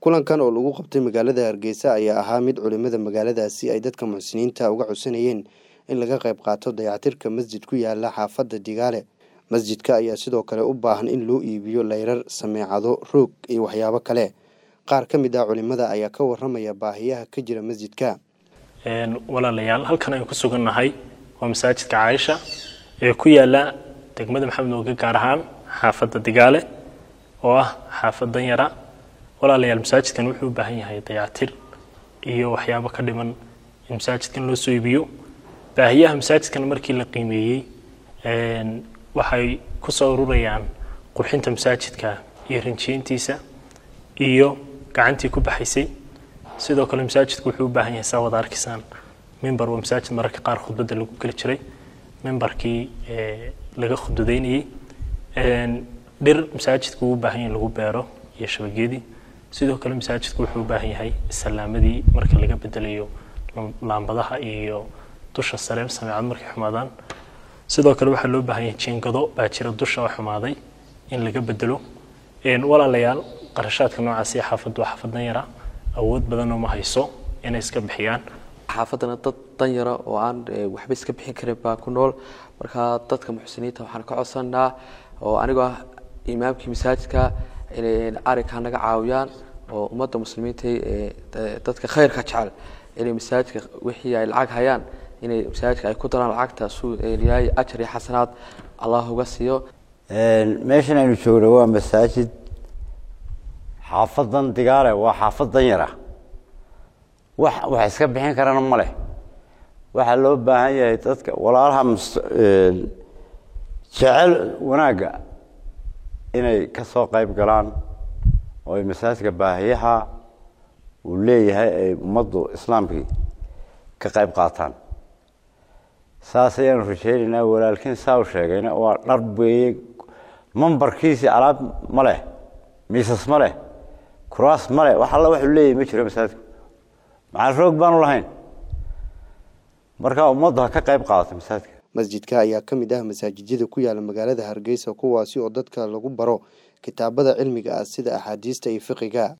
kulankan oo lagu qabtay magaalada hargeysa ayaa ahaa mid culimada magaaladaasi ay dadka muxsiniinta uga codsanayeen in laga qayb qaato dayactirka masjid ku yaala xaafadda digaale masjidka ayaa sidoo kale u baahan in loo iibiyo layrar sameecado roog iyo waxyaabo kale qaar ka mid ah culimada ayaa ka waramaya baahiyaha ka jira masjidka walaalayaal halkan aynu ku sugannahay waa masaajidka caaisha ee ku yaala degmada maxamed nooga gaar ahaan xaafadda digaale oo ah xaafad danyara walaalayaal masaajidkan wuxuu u baahan yahay dayactir iyo waxyaabo ka dhiman in masaajidkan loo soo iibiyo baahiyaha masaajidkan markii la qiimeeyey waxay ku soo ururayaan qurxinta masaajidka iyo rinjiintiisa iyo gacantii ku baxaysay sidoo kale masaajidku wuxuu u baahan yahay saa wada arkisaan mimbar waa masaajid mararka qaar khudbadda lagu geli jiray mimbarkii laga khudbadeynayey dhir masaajidku uu u baahan yahay lagu beero iyo shabageedii sidoo kale masaajidku wuxuu u baahan yahay salaamadii marka laga bedelayo laambadaha iyo dusha sare sameecad markay xumaadaan sidoo kale waxaa loo baahan yahay jiingado baa jira dusha oo xumaaday in laga bedelo walaalayaal qarashaadka noocaasi xaafaddu waa xaafad danyara awood badanoo ma hayso inay iska bixiyaan xaafaddana dad danyara oo aan waxba iska bixin karin baa ku nool marka dadka muxsiniinta waxaan ka codsanaa oo anigoo ah imaamkii masaajidka inay arrinkaa naga caawiyaan oo ummadda muslimiinta dadka khayrka jecel inay masaajidka wixii ay lacag hayaan inay masaajidka ay ku daraan lacagta suu yahay ajar iyo xasanaad allah uga siiyo meeshan aynu joogno waa masaajid xaafadan digaale waa xaafad danyara wax wax iska bixin karana ma leh waxaa loo baahan yahay dadka walaalaha jecel wanaagga inay ka soo qayb galaan oo ay masaajidka baahiyaha uu leeyahay ay ummaddu islaamkii ka qayb qaataan saas ayaanu rajaynaynaa walaalkiin saa u sheegayna waa dhar weeye mambarkiisii alaab ma leh miisas ma leh kuraas ma leh wax alla waxuu leeyahay ma jiro masaajidku maxaa roog baanu lahayn marka ummaddu ha ka qayb qaadato masaajidka masjidka ayaa ka mid ah masaajijyada ku yaala magaalada hargeysa kuwaasi oo dadka lagu baro kitaabada cilmiga ah sida axaadiista iyo fiqiga